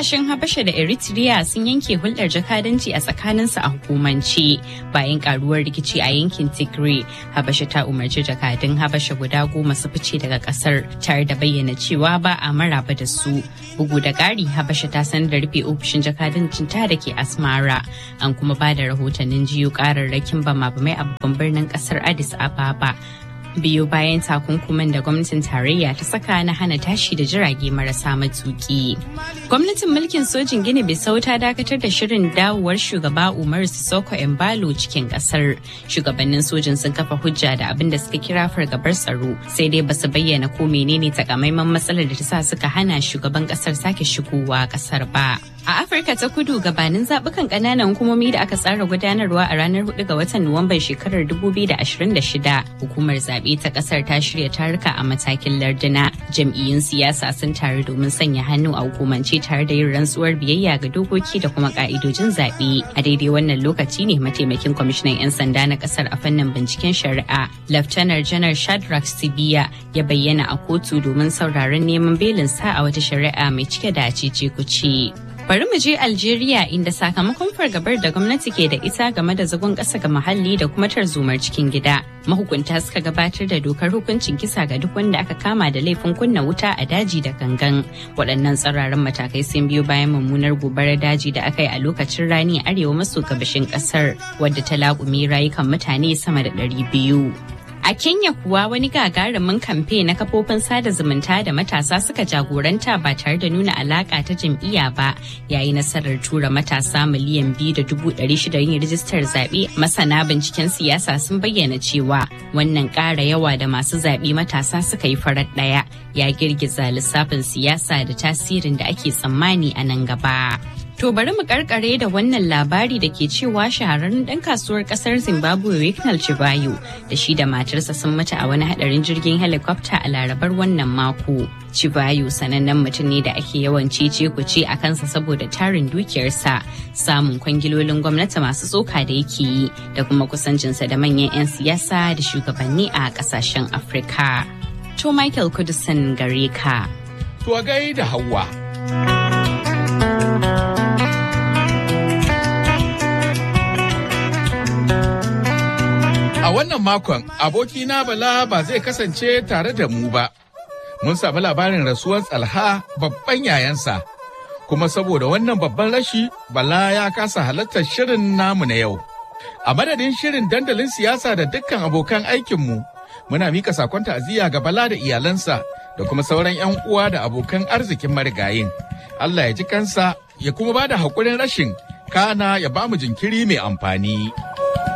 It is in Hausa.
Kasashen Habasha da Eritrea sun yanke hulɗar jakadanci a tsakaninsu a hukumance bayan karuwar rikici a yankin Tigray. Habasha ta umarci jakadun Habasha guda goma su fice daga kasar tare da bayyana cewa ba a maraba da su. Bugu da ƙari Habasha ta sanar da rufe ofishin jakadancin ta da ke Asmara. An kuma ba da rahotannin jiyo ƙararrakin bama-bamai a babban birnin ƙasar Addis Ababa. biyu bayan takunkuman da gwamnatin tarayya ta saka na hana tashi da jirage marasa matuki. Gwamnatin mulkin sojin Gini Bissau ta dakatar da shirin dawowar shugaba Umaru Sissoko Embalo cikin kasar. Shugabannin sojin sun kafa hujja da abin da suka kira fargabar tsaro sai dai basu bayyana ko menene takamaiman matsalar da ta sa suka hana shugaban kasar sake shigowa kasar ba. A Afirka ta kudu gabanin zaɓukan ƙananan hukumomi da aka tsara gudanarwa a ranar 4 ga watan Nuwamban shekarar 2026, hukumar zaɓe ta ƙasar ta shirya taruka a matakin larduna. Jam'iyyun siyasa sun taru domin sanya hannu a hukumance tare da yin rantsuwar biyayya ga dokoki da kuma ƙa'idojin zaɓe. A daidai wannan lokaci ne mataimakin kwamishinan 'yan sanda na ƙasar a fannin binciken shari'a, Laftanar Janar Shadrack Sibiya ya bayyana a kotu domin sauraron neman belin sa a wata shari'a mai cike da cece kuce. Bari mu je Algeria inda sakamakon fargabar da gwamnati ke da ita game da zagon ƙasa ga muhalli da kuma tarzomar cikin gida. Mahukunta suka gabatar da dokar hukuncin kisa ga duk wanda aka kama da laifin kunna wuta a daji da gangan. Waɗannan tsararren matakai sun biyo bayan mummunar gobarar daji da aka yi a lokacin rani arewa maso gabashin ƙasar wadda ta laƙumi rayukan mutane sama da ɗari biyu. A Kenya kuwa wani gagarumin kamfe na kafofin sada zumunta da matasa suka jagoranta ba tare da nuna alaka ta jam'iyya ba yayi nasarar tura matasa miliyan biyu da dubu ɗari shida yin rijistar zaɓe masana binciken siyasa sun bayyana cewa wannan ƙara yawa da masu zaɓe matasa suka yi farar ɗaya ya girgiza lissafin siyasa da tasirin da ake tsammani a nan gaba. To bari mu karkare da wannan labari da ke cewa shahararren ɗan kasuwar ƙasar Zimbabwe Wicknell Chibayo da shi da matarsa sun mutu a wani hadarin jirgin helicopter a larabar wannan mako. Chibayo sanannen mutum ne da ake yawan cece kuce a kansa saboda tarin dukiyarsa, samun kwangilolin gwamnati masu tsoka da yake yi da kuma kusancinsa da manyan 'yan siyasa da shugabanni a ƙasashen Afirka. To Michael Kudusan gare ka. To gai da Hauwa. A wannan makon abokina Bala ba zai kasance tare da mu ba. Mun sami labarin rasuwar tsalha babban yayansa. Kuma saboda wannan babban rashi Bala ya kasa halartar shirin namu na yau. A madadin shirin dandalin siyasa da dukkan abokan aikinmu, muna mika sakon ta'aziyya ga Bala da iyalansa da kuma sauran 'yan uwa da abokan arzikin marigayin. Allah ya ji kansa ya kuma ba da haƙurin rashin kana ya ba mu jinkiri mai amfani.